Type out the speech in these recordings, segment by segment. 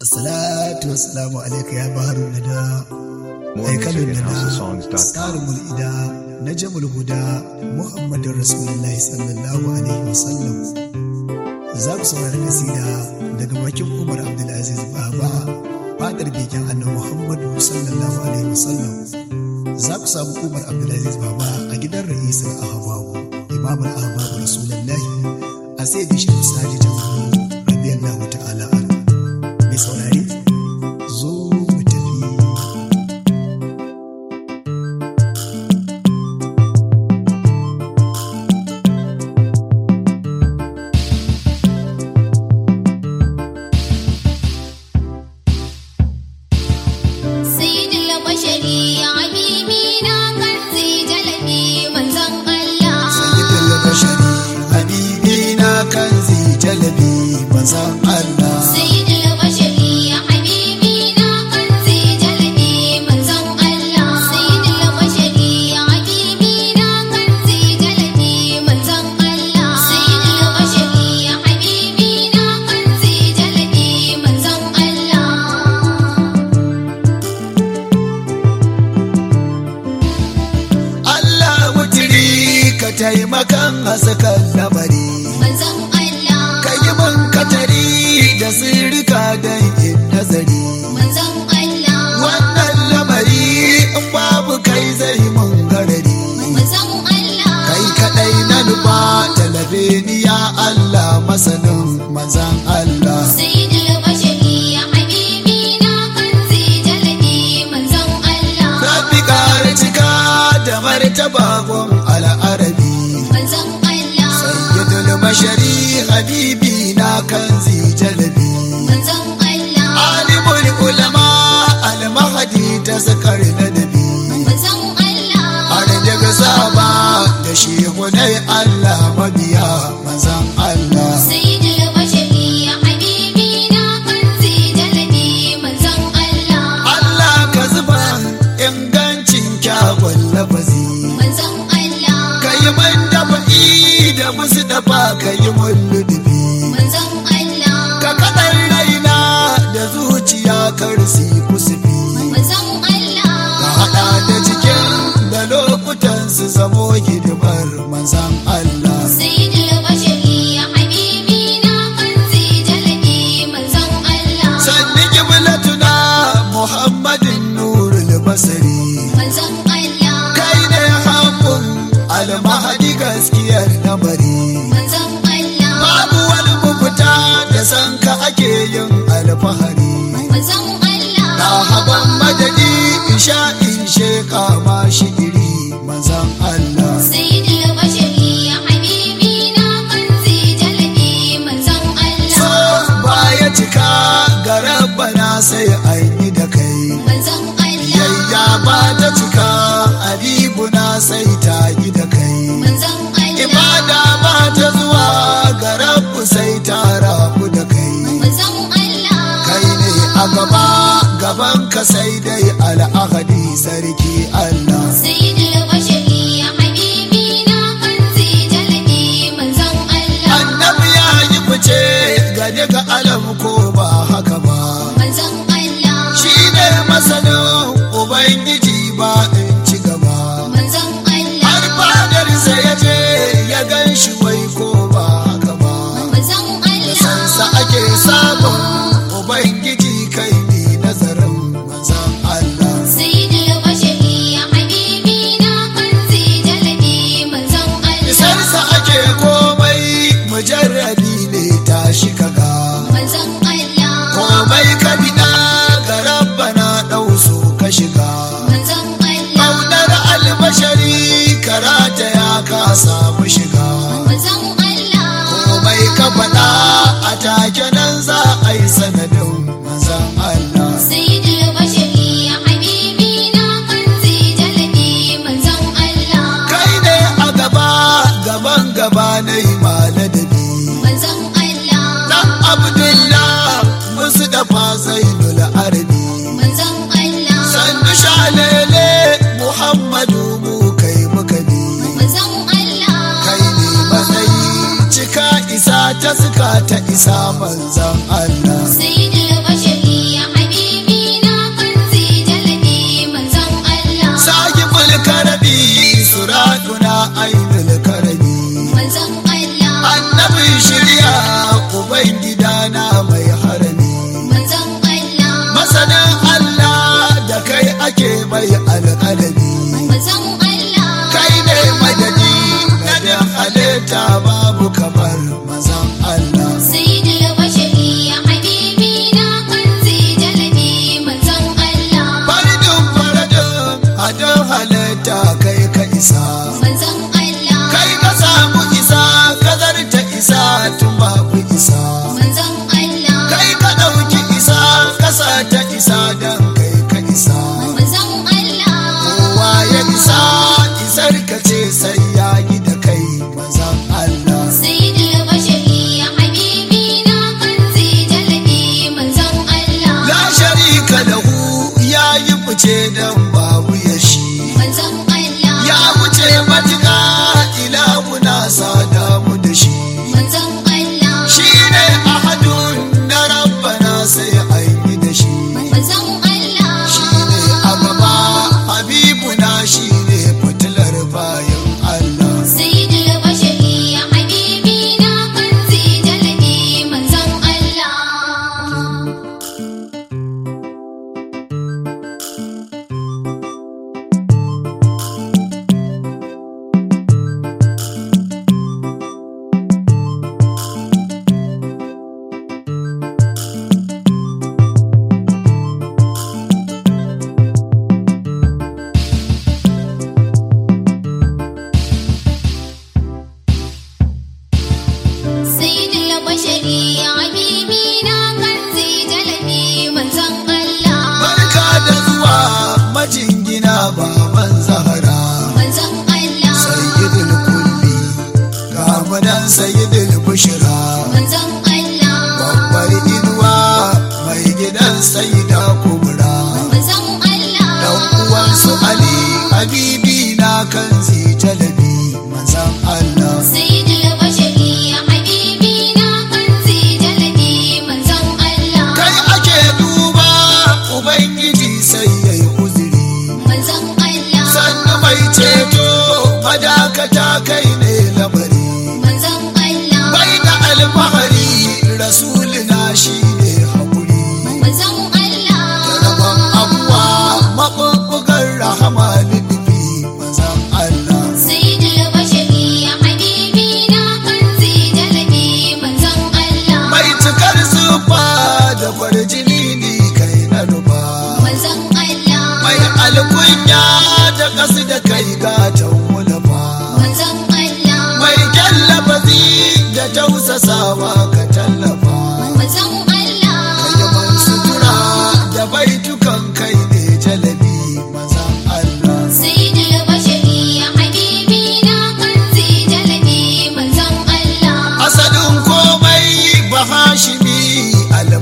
Assalatu wassalamu alaika ya baharun nada More haikalin music at nada houseofsongs.com. tsarin mul'ida na jamul huda muhammadin rasulullahi sallallahu alaihi wasallam za ku saurari kasida daga bakin umar abdulaziz baba fadar beken annan muhammadu sallallahu alaihi wasallam za ku samu umar abdulaziz baba a gidan ra'isin ahababu imamul ahababu rasulullahi a sai bishop sadi jamhuri radiyallahu ta'ala anhu mai saurari zo mu tafi سيد البشري حبيبنا كنزي جلبي منزل الله sayyidul bashari habibi na kanzi jalabi manzan Allah سيد البشري حبيبنا كنزي جلبي منزل الله سيد البشري حبيبنا كنزي جلبي منزل الله سيد البشري حبيبنا كنزي جلبي منزل الله Allah wutiri ka taimakan hasakan lamari manzon Allah ka yi man katari da sirrika don yin nazari manzon Allah wannan lamari in babu kai zai mun garari manzon Allah kai kadai na nufa talabe ni ya Allah masanin manzan Allah سيد البشري حبيبنا كنزي جلبي منزل الله Rabbi ƙara cika da martaba gun al'arabi منزل الله sayyidul bashari habibi na kanzi jalabi منزل الله alimul ulama al-mahdi ta zakar ladabi منزل الله har daga saba da shehunai Allah mabiya manzan Allah سيد البشري حبيبنا كنزي جلبي منزل الله Allah ka zuba ingancin kyawun lafazi منزل الله ka yi man dafa'i da musu dafa ka yi mun ludubi منزل الله ka kaɗan raina da zuciya karsi kusufi منزل الله ka haɗa da cikin da lokutan su zamo hidimar manzan Allah سيد البشري حبيبنا كنزي جلبي منزل الله sanni kiblatuna muhammadin nurul basari منزل الله kai ne haƙun almahadi gaskiyar lamari منزل الله babu wani mafita da san ka ake yin alfahari منزل الله ta haban madadi isha in sheka ma shigiri manzan Allah سيد البشري حبيبنا كنزي جلبي منزل so الله baya cika ga rabbana sai an yi da kai منزل الله yayya ba ta cika abibuna sai ta yi da kai منزل الله ibada ba ta zuwa ga rabbu sai ta rabu da kai منزل الله kai ne a gaba gaban ka sai dai al'ahadi sarki Allah سيد البشري حبيبنا كنزي جلبي منزل الله annabi ya yi fice gane ga alam ko ba haka ba منزل الله shi ne masanin ubangiji ba in ci gaba منزل har الله fadarsa ya je ya gan shi wai ko ba haka ba منزل da sansa الله ake samun ubangiji kai ne nazarin manzan Allah سيد البشري حبيبنا كنزي جلبي منزل الله isarsa ake komai mujarrabi ne tashi kaga منزل الله komai ka bida ga rabbana ɗau so ka shiga منزل الله Ƙaunar albashari karata ya ka samu shiga منزل الله komai ka faɗa a take nan za a yi sanadin manzan Allah سيد البشري حبيبنا كنزي جلبي منزل الله kai ne a gaba gaban gaba na yi maladabi منزل الله dan abdullah musu dafa zainul arabi منزل الله sannu shalele muhammadu mu kai muka bi منزل الله kai ne matsayi cika isa ta suka ta isa manzan Allah سيد البشري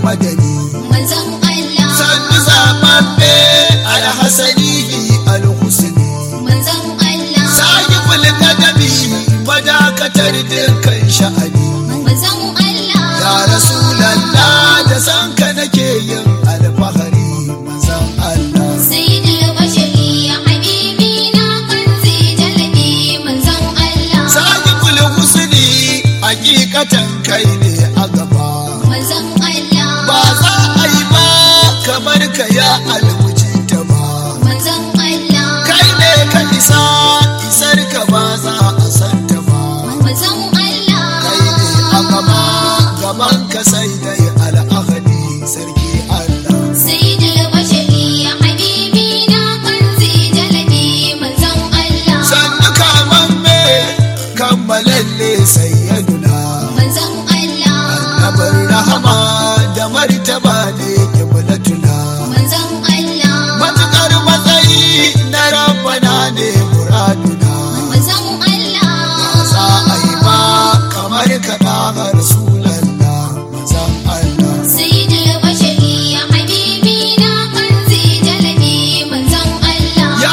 madani manzon Allah sannu zaɓaɓɓe alhassanihi alhusni manzon Allah sahibul kadabi madakatar dukkan sha'ani manzon Allah ya rasulallah da san ka nake yin alfahari manzon Allah sayyidul bashari ya habibi na kanzi jalabi manzon Allah sahibul husni hakikatan kai ne a gaba manzon Allah ba za a yi ba kamar ka ya almujita ba manzon Allah kai ne ka isa isar ka ba za a santa ba manzon Allah kai ne a gaba gaban ka sai dai al'ahadi sarki Allah sayyidul bashari ya habibi na kanzi jalabi manzon Allah sannu kaman me kammalalle sayyaduna manzon Allah annabin rahama da martaba ne kiblatuna manzon Allah matukar matsayi na rabbana ne muraduna manzon Allah za a yi ba kamar ka ɗaga rasulallah mazan Allah sayyidul bashari ya habibi na kanzi jalabi manzon Allah ya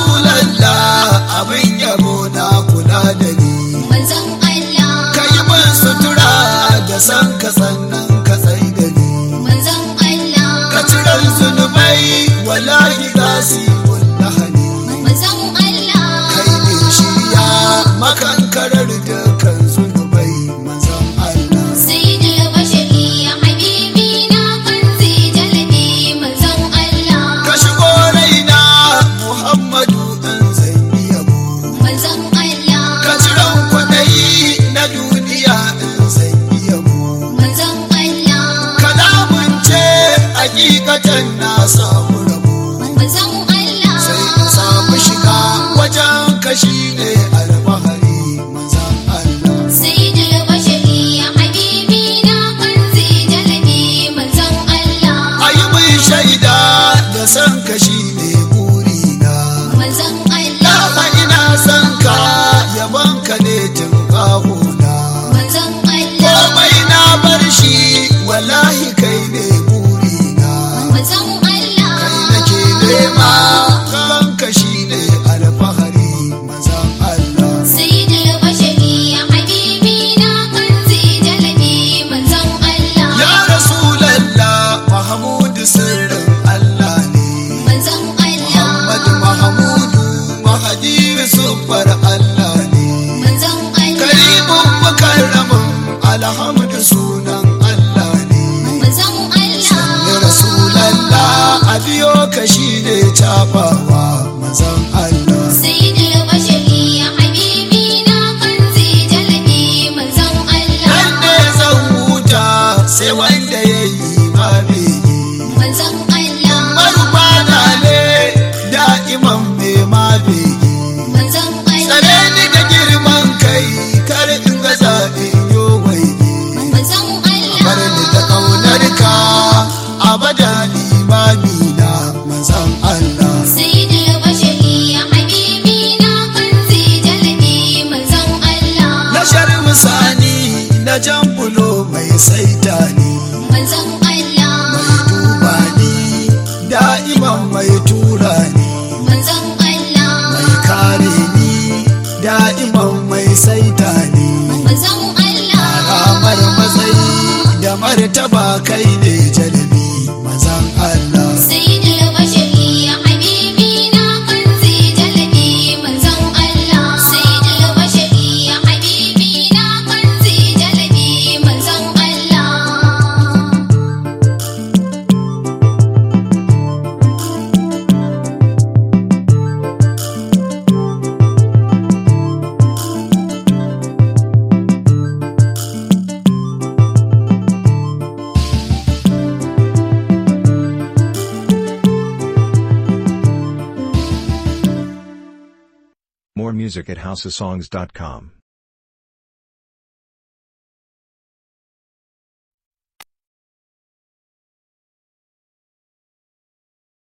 rasulallah abin yabo na kula da ni manzon Allah ka yi min sutura da san ka sannan ka tsai da ni manzon Allah ka cirar zunubai wallahi za su yi lahani manzon Allah kai ne shirya makankarar dukkan zunubai mazan Allah sayyidul bashari ya habibi na kanzi jalabi manzon Allah ka shigo raina muhammadu ɗan zai yabo manzon Allah ka ciran kwaɗayi na duniya ɗan zai yabo manzon Allah kalamun ce hakikatan na samu rabo manzon Allah sai in samu shiga wajen kashi ne alfahari mazan Allah sayyidul bashari ya habibi na kanzi jalabi manzon Allah ayi mai shaida da san kashi ne burina manzon Allah Dama ina son ka yaban ka ne tun kahuna manzon Allah komai na bar shi wallahi kai ne burina manzon Allah kai nake nema kanka shi ne alfahari mazan Allah sayyidul bashari ya habibi na kanzi jalabi manzon Allah ya rasulallah mahmudu sirrin Allah ne manzon Allah Muhammadu Mahamudu mahadi sufar Allah ne manzon Allah karimun mukarramin alhamdu sunan Allah ne manzon ya Allah rasulallah a biyo ka shi ne cafawa mazan Allah sayyidul bashari ya habibi na kanzi jalabi manzon Allah nan ne zan huta sai wanda ya yi ma bege manzon Allah marubana ne da'iman mai ma bege manzon tsare Allah ni da girman kai kar in ga zaɓin yo waige manzon bar Allah ni da ƙaunar ka abada limami na mazan Allah sayyidul bashari ya habibi na kanzi jalabi manzon Allah na sharmusani na jan bulo mai saita ni manzon Allah mai duba ni da'iman mai tura ni manzon Allah mai kare ni da'iman mai saita ni manzon Allah ramar matsayi da martaba kai ne jalabi mazan Allah sayyidul bashari ya habibi na kanzi jalabi manzon Allah sayyidul bashari ya habibi na kanzi jalabi manzon Allah More music at houseofsongs.com.